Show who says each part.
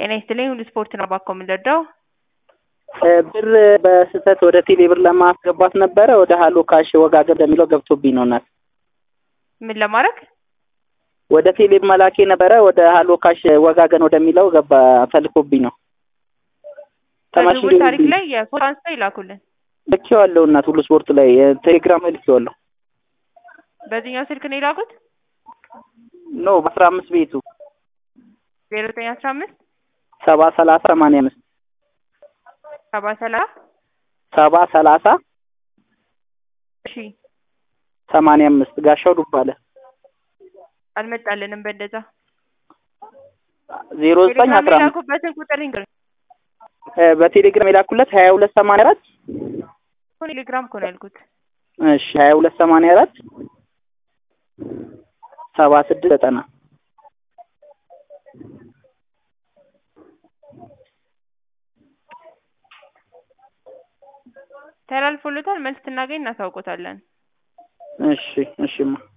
Speaker 1: ጤና ይስጥልኝ ሁሉ ስፖርት ነው ባኮ የምንረዳው
Speaker 2: ብር በስህተት ወደ ቴሌ ብር ለማስገባት ነበረ ወደ ሀሎ ካሽ ወጋገን እንደሚለው ገብቶብኝ ነው እናት
Speaker 1: ምን ለማድረግ
Speaker 2: ወደ ቴሌ መላኬ ነበረ ወደ ሀሎ ካሽ ወጋገን ወደሚለው ገባ ተልኮብኝ ነው ተማሽ
Speaker 1: ከዝውውር ታሪክ ላይ የፎቶ አንስተው ይላኩልን
Speaker 2: ልኬዋለሁ እናት ሁሉ ስፖርት ላይ ቴሌግራም ላይ ልኬዋለሁ
Speaker 1: በዚህኛው ስልክ ነው የላኩት
Speaker 2: ኖ በአስራ አምስት ቤቱ
Speaker 1: ዜሮ ዘጠኝ አስራ አምስት
Speaker 2: ሰባ ሰላሳ ሰማንያ አምስት
Speaker 1: ሰባ ሰላሳ
Speaker 2: ሰባ ሰላሳ
Speaker 1: እሺ
Speaker 2: ሰማንያ አምስት ጋሻው ዱባለ
Speaker 1: አልመጣልንም በእንደዛ
Speaker 2: ዜሮ ዘጠኝ
Speaker 1: ቴሌግራም
Speaker 2: አስራ አምስት
Speaker 1: የላኩበትን ቁጥር ይንገር
Speaker 2: በቴሌግራም የላኩለት ሀያ ሁለት ሰማንያ አራት
Speaker 1: ቴሌግራም እኮ ነው ያልኩት
Speaker 2: እሺ ሀያ ሁለት ሰማንያ አራት ሰባ ስድስት ዘጠና
Speaker 1: ተላልፎለታል መልስ ስናገኝ እናሳውቆታለን
Speaker 2: እሺ እሺማ